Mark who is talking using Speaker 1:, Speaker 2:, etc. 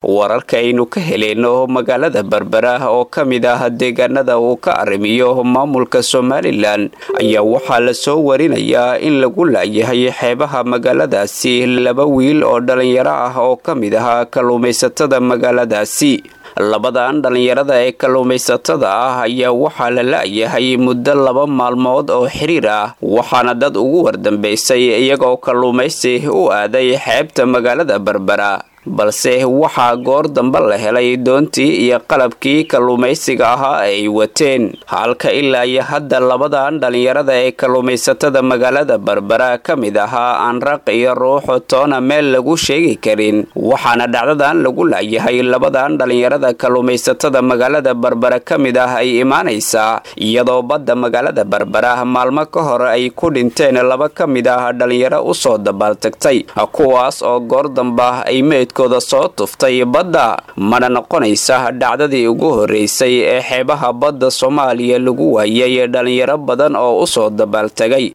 Speaker 1: wararka aynu ka heleyno magaalada berbera oo ka mid ah deegaanada uu ka arrimiyo maamulka somalilan ayaa waxaa lasoo warinayaa in lagu laayahay xeebaha magaaladaasi laba wiil oo dhalinyaro ah oo ka mid ahaa kalluumaysatada magaaladaasi labadan dhallinyarada ee kalluumaysatada ah ayaa waxaa la la'yahay muddo laba maalmood oo xiriir ah waxaana dad ugu wardambaysay iyagoo kalluumaysi u aaday xeebta magaalada berbera balse waxaa goor dambe la helay doontii iyo qalabkii kalluumaysiga ahaa ay wateen halka ilaa iyo hadda labadan dhallinyarada ee kalluumaysatada magaalada berbera ka mid ahaa aan raq iyo ruuxu toona meel lagu sheegi karin waxaana dhacdadan lagu laayahay labadan dhallinyarada kalluumaysatada magaalada berbera ka mid ah ay imaanaysaa iyadoo badda magaalada berbera maalmo ka hor ay ku dhinteen laba ka mid ah dhallinyaro usoo dabaaltagtay kuwaas oo goor damba ay meed kooda soo tuftay badda mana noqonaysa dhacdadii ugu horreysay ee xeebaha badda soomaaliya lagu waayay dhalinyaro badan oo usoo dabaaltegay